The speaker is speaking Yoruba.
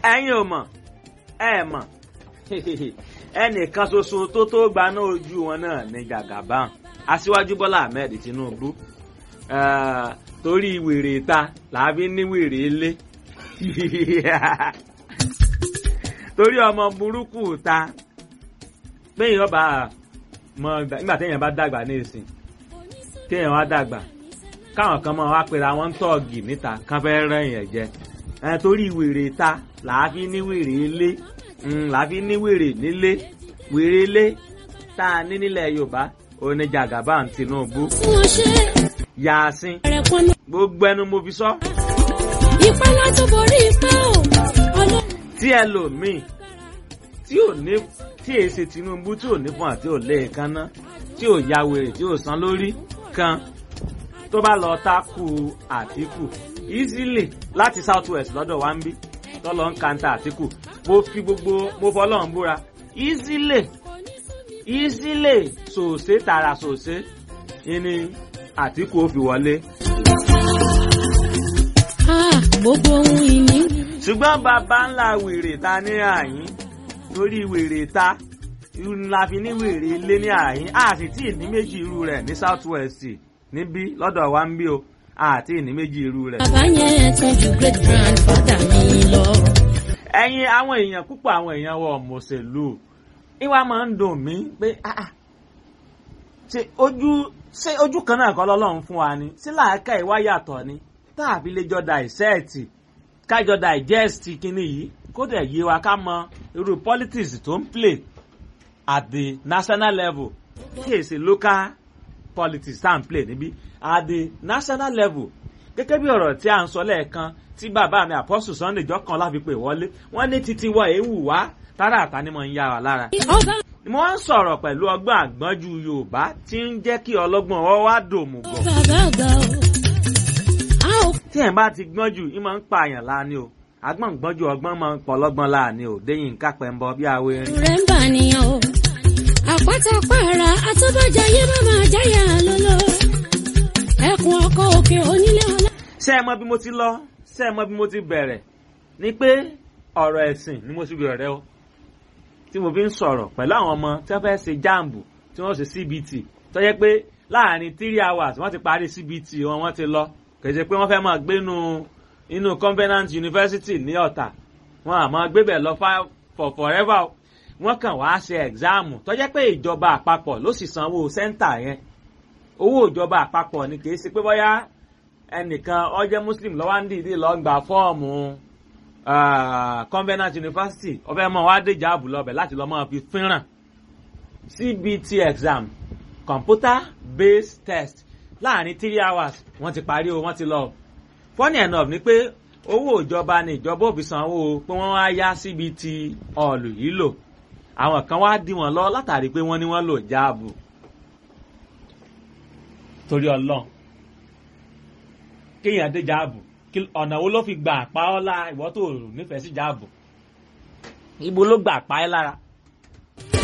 ẹ̀yin ò mọ̀ ẹ mọ̀ ẹnìkan ṣoṣo tó tó gbaná ojú wọn náà ní Jagaban aṣíwájú Bọ́lá Ahmed Tinubu torí wèrè ta làbí ní wèrè ilé torí ọmọ burúkú ta péyìn ọba mọ nígbà téèyàn bá dàgbà ní ìsìn téèyàn wá dàgbà káwọn kan mọ wá pera wọn ń tọ́ọ̀gì níta kán fẹ́ rẹ́yìn ẹ̀ jẹ ẹ torí wèrè ta làáfi ní wèrè ilé làáfi ní wèrè nílé wèrè ilé tá a ní nílẹ̀ Yorùbá òní Jagaban Tinubu yàásín gbogbo ẹnu mo fi sọ. ìpá láti borí ipá o. tí ẹlòmíì tí ò ní tí èyí ṣe Tinubu tí ò ní fún àti ò lé èékánná tí ò ya wèrè tí ò san lórí kan tó bá lọ tákù Àtíkù easily láti south west lọ́dọ̀ wa ń bí tọ́lọ́ ń kanta Àtíkù mo fi gbogbo mo fọlọ́run búra easily easily sòsé tààrà sòsé ìní Àtíkù ó fi wọlé. gbogbo ohun ìní. ṣùgbọ́n bàbá ńlá wèrè ta ní àyín lórí wèrè ta la fi ní wèrè ilé ní àyín a sì tí ì ní méjì irú rẹ̀ ní south west níbí lọ́dọ̀ wa ń bí o àti ìní méjì irú rẹ̀. bàbá yẹn tún ju great grandfather mi lọ. ẹ̀yin àwọn èèyàn púpọ̀ àwọn èèyàn wọ mọ̀ọ́sẹ̀lú ìwà máa ń dùn mí pé ṣe ojú ṣé ojú kan náà kọ́ lọ́lọ́run fún wa ni sí làákà ìwà yàtọ̀ ni tàbí lè jọ dàìsẹ́ẹ̀tì kájọ digest kínní yìí kó dẹ̀ yé wa ká mọ irú politics tó ń play at the national level kí èsì local politics tá à ń play níbí at the national level gẹ́gẹ́ bí ọ̀rọ̀ tí a ń sọ lẹ́ẹ̀kan tí bàbá mi Apostle Sunday jọ́kan láfi pè wọlé wọ́n ní títí wọ èéwù wá tára àtà ni mo ń yá wa lára. mo wá ń sọ̀rọ̀ pẹ̀lú ọgbọ́n àgbọ́njú Yorùbá tí ń jẹ́ kí ọlọ́gbọ́n ọ wá dòmù gọ̀. bàbá àgbà o. tí ẹ̀ bá ti gbọ́n jù í máa ń pààyàn láàánú o agbọ́n gbọ́njú ọgbọ́n máa ń pọ̀ lọ́gbọ́n láàánú o déyìn kápẹ́ ń bọ bí awo erin. rẹ̀ ń bà nìyàn o. àpáta pààrà àtọ́bàjáyé má máa jáyà lọ́lọ́. ẹkùn ọkọ̀ òkè onílé ọlá. ṣé ẹ mọ bí mo ti lọ ṣé ẹ mọ bí mo ti bẹ̀rẹ̀ ni pé ọ̀rọ̀ ẹ̀sìn ni mo ti bẹ̀rẹ̀ o tí mo fi ń sọ̀rọ̀ pẹ̀lú àwọn ọmọ tí wọ́n fẹ́ ṣe jáàmbù tí wọ́n ṣe CBT tó yẹ pé láàrin three hours wọ́n ti parí CBT wọn wọ́n ti lọ kì í ṣe pé wọ́n fẹ́ máa gbé inú inú Covenant University ní Ọ̀tà wọn à máa gbé bẹ̀ lọ for forever wọ́n kàn wá ṣe ẹ̀gzáàmù tó jẹ́ pé ìjọba àpapọ̀ ló sì sanwó sẹ́ńtà yẹn owó ìjọba àpapọ̀ ni kì í ṣe pé bóyá ẹnìkan ó jẹ́ Muslim ló wá ń dìídì lọ gba fọ́ọ̀mù Covenant University ó fẹ́ mọ̀ wá dé jáàbù lọ́bẹ̀ láti lọ́ máa fi fínràn CBT exam computer based test láàrin three hours wọ́n ti parí o wọ́n ti lọ. funny enough ni pé owó ìjọba ni ìjọba ò fi sanwó pé wọ́n wá yá CBT ọ̀lù yìí lò àwọn kan wá dí wọn lọ látàrí pé wọ́n ní wọ́n lò jáàbù torí ọlọ́run kéèyàn dé jáàbù ọ̀nà wo ló fi gbà pa ọ́ lára ìwọ tó nífẹ̀ẹ́ sí jáàbù ibo ló gbà pa ẹ́ lára